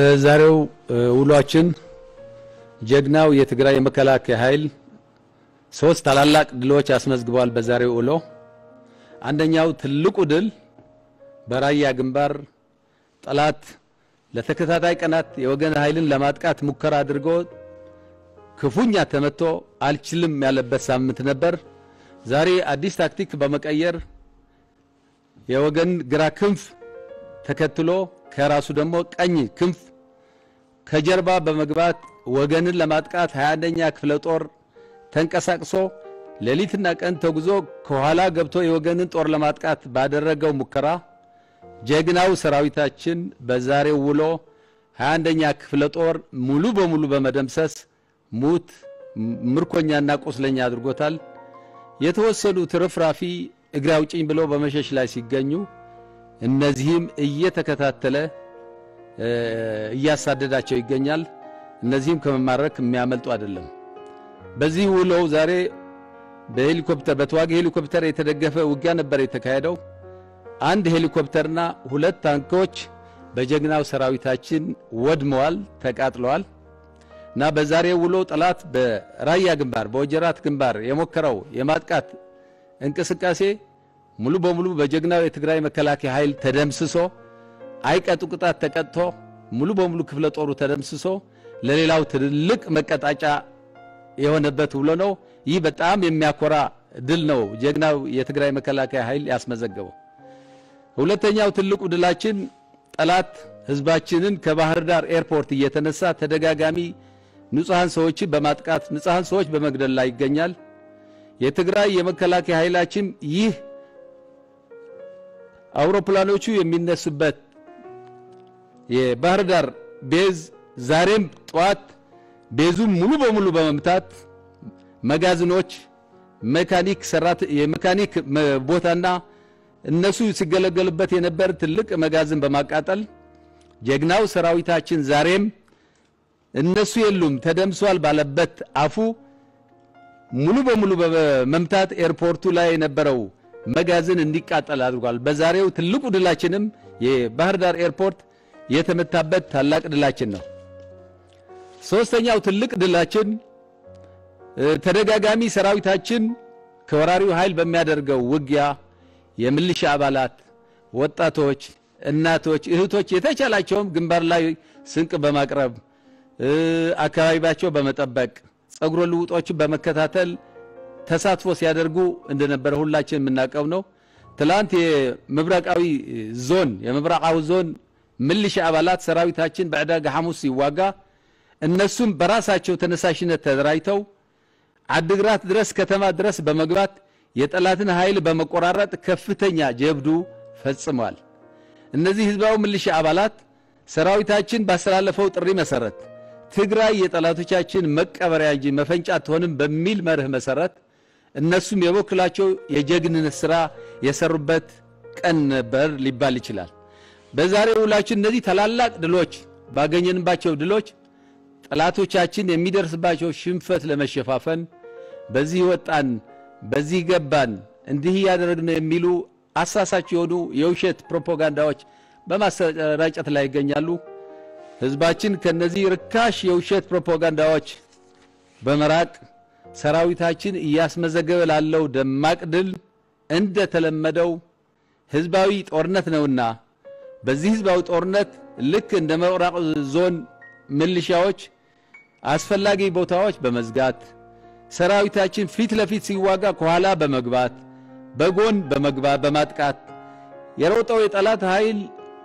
በዛሬው ውሏችን ጀግናው የትግራይ የመከላከያ ኃይል ሶስት ታላላቅ ድሎች አስመዝግበዋል። በዛሬው ውሎ አንደኛው ትልቁ ድል በራያ ግንባር ጠላት ለተከታታይ ቀናት የወገን ኃይልን ለማጥቃት ሙከራ አድርጎ ክፉኛ ተመቶ አልችልም ያለበት ሳምንት ነበር። ዛሬ አዲስ ታክቲክ በመቀየር የወገን ግራ ክንፍ ተከትሎ ከራሱ ደግሞ ቀኝ ክንፍ ከጀርባ በመግባት ወገንን ለማጥቃት 21ኛ ክፍለ ጦር ተንቀሳቅሶ ሌሊትና ቀን ተጉዞ ከኋላ ገብቶ የወገንን ጦር ለማጥቃት ባደረገው ሙከራ ጀግናው ሰራዊታችን በዛሬው ውሎ 21ኛ ክፍለ ጦር ሙሉ በሙሉ በመደምሰስ ሙት ምርኮኛና ቁስለኛ አድርጎታል። የተወሰኑ ትርፍራፊ እግሬ አውጭኝ ብለው በመሸሽ ላይ ሲገኙ እነዚህም እየተከታተለ እያሳደዳቸው ይገኛል። እነዚህም ከመማረክ የሚያመልጡ አይደለም። በዚህ ውሎው ዛሬ በሄሊኮፕተር በተዋጊ ሄሊኮፕተር የተደገፈ ውጊያ ነበር የተካሄደው። አንድ ሄሊኮፕተርና ሁለት ታንኮች በጀግናው ሰራዊታችን ወድመዋል፣ ተቃጥለዋል እና በዛሬው ውሎ ጠላት በራያ ግንባር በወጀራት ግንባር የሞከረው የማጥቃት እንቅስቃሴ ሙሉ በሙሉ በጀግናው የትግራይ መከላከያ ኃይል ተደምስሶ አይቀጡ ቅጣት ተቀጥቶ ሙሉ በሙሉ ክፍለ ጦሩ ተደምስሶ ለሌላው ትልቅ መቀጣጫ የሆነበት ውሎ ነው። ይህ በጣም የሚያኮራ ድል ነው ጀግናው የትግራይ መከላከያ ኃይል ያስመዘገበው። ሁለተኛው ትልቁ ድላችን ጠላት ህዝባችንን ከባህር ዳር ኤርፖርት እየተነሳ ተደጋጋሚ ንጹሐን ሰዎችን በማጥቃት ንጹሐን ሰዎች በመግደል ላይ ይገኛል። የትግራይ የመከላከያ ኃይላችን ይህ አውሮፕላኖቹ የሚነሱበት የባህር ዳር ቤዝ ዛሬም ጠዋት ቤዙን ሙሉ በሙሉ በመምታት መጋዘኖች፣ ሜካኒክ ሰራት የሜካኒክ ቦታና እነሱ ሲገለገሉበት የነበር ትልቅ መጋዘን በማቃጠል ጀግናው ሰራዊታችን ዛሬም እነሱ የሉም ተደምሷል ባለበት አፉ ሙሉ በሙሉ በመምታት ኤርፖርቱ ላይ የነበረው መጋዘን እንዲቃጠል አድርጓል። በዛሬው ትልቁ ድላችንም የባህር ዳር ኤርፖርት የተመታበት ታላቅ ድላችን ነው። ሶስተኛው ትልቅ ድላችን ተደጋጋሚ ሰራዊታችን ከወራሪው ኃይል በሚያደርገው ውጊያ የሚሊሻ አባላት፣ ወጣቶች፣ እናቶች፣ እህቶች የተቻላቸውም ግንባር ላይ ስንቅ በማቅረብ አካባቢያቸው በመጠበቅ ጸጉረ ልውጦችን በመከታተል ተሳትፎ ሲያደርጉ እንደነበረ ሁላችን የምናውቀው ነው። ትላንት የምብራቃዊ ዞን የምብራቃዊ ዞን ምልሻ አባላት ሰራዊታችን በዕዳጋ ሐሙስ ሲዋጋ እነሱም በራሳቸው ተነሳሽነት ተደራጅተው አድግራት ድረስ ከተማ ድረስ በመግባት የጠላትን ኃይል በመቆራረጥ ከፍተኛ ጀብዱ ፈጽመዋል። እነዚህ ህዝባዊ ምልሻ አባላት ሰራዊታችን ባስተላለፈው ጥሪ መሰረት ትግራይ የጠላቶቻችን መቀበሪያ እንጂ መፈንጫ አትሆንም በሚል መርህ መሰረት እነሱም የበኩላቸው የጀግንነት ስራ የሰሩበት ቀን ነበር ሊባል ይችላል። በዛሬው ውላችን እነዚህ ታላላቅ ድሎች ባገኘንባቸው ድሎች ጠላቶቻችን የሚደርስባቸው ሽንፈት ለመሸፋፈን በዚህ ወጣን፣ በዚህ ገባን፣ እንዲህ እያደረግን የሚሉ አሳሳች የሆኑ የውሸት ፕሮፓጋንዳዎች በማሰራጨት ላይ ይገኛሉ። ህዝባችን ከነዚህ ርካሽ የውሸት ፕሮፓጋንዳዎች በመራቅ ሰራዊታችን እያስመዘገበ ላለው ደማቅ ድል እንደተለመደው ህዝባዊ ጦርነት ነውና በዚህ ህዝባዊ ጦርነት ልክ እንደ ምብራቅ ዞን ምልሻዎች አስፈላጊ ቦታዎች በመዝጋት ሰራዊታችን ፊት ለፊት ሲዋጋ ከኋላ በመግባት በጎን በመግባት በማጥቃት የሮጠው የጠላት ኃይል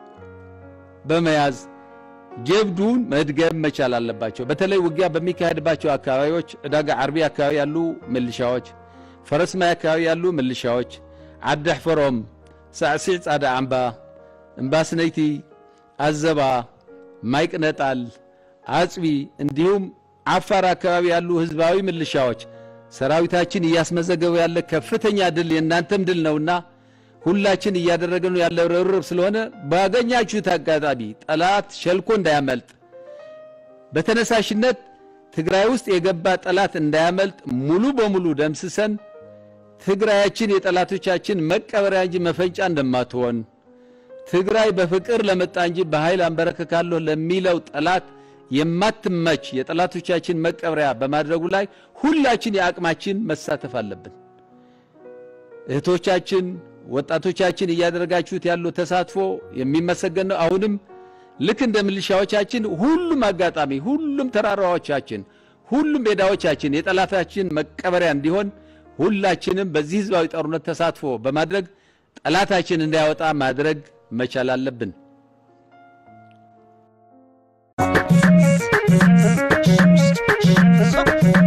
በመያዝ ጀብዱን መድገም መቻል አለባቸው። በተለይ ውጊያ በሚካሄድባቸው አካባቢዎች ዕዳጋ ዓርቢ አካባቢ ያሉ ምልሻዎች፣ ፈረስማይ አካባቢ ያሉ ምልሻዎች፣ ዓዳሕፈሮም፣ ሳዕሲዕ ጻዳ አምባ፣ እምባስነይቲ፣ አዘባ፣ ማይቅነጣል፣ አጽቢ እንዲሁም ዓፋር አካባቢ ያሉ ህዝባዊ ምልሻዎች ሰራዊታችን እያስመዘገበ ያለ ከፍተኛ ድል የእናንተም ድል ነውና ሁላችን እያደረግን ያለው ርብርብ ስለሆነ ባገኛችሁት አጋጣሚ ጠላት ሸልኮ እንዳያመልጥ በተነሳሽነት ትግራይ ውስጥ የገባ ጠላት እንዳያመልጥ ሙሉ በሙሉ ደምስሰን ትግራያችን የጠላቶቻችን መቀበሪያ እንጂ መፈንጫ እንደማትሆን ትግራይ በፍቅር ለመጣ እንጂ በኃይል አንበረክካለሁ ለሚለው ጠላት የማትመች የጠላቶቻችን መቀበሪያ በማድረጉ ላይ ሁላችን የአቅማችን መሳተፍ አለብን። እህቶቻችን፣ ወጣቶቻችን እያደረጋችሁት ያለው ተሳትፎ የሚመሰገን ነው። አሁንም ልክ እንደ ሚሊሻዎቻችን ሁሉም አጋጣሚ፣ ሁሉም ተራራዎቻችን፣ ሁሉም ሜዳዎቻችን የጠላታችን መቀበሪያ እንዲሆን ሁላችንም በዚህ ህዝባዊ ጦርነት ተሳትፎ በማድረግ ጠላታችን እንዳያወጣ ማድረግ መቻል አለብን። So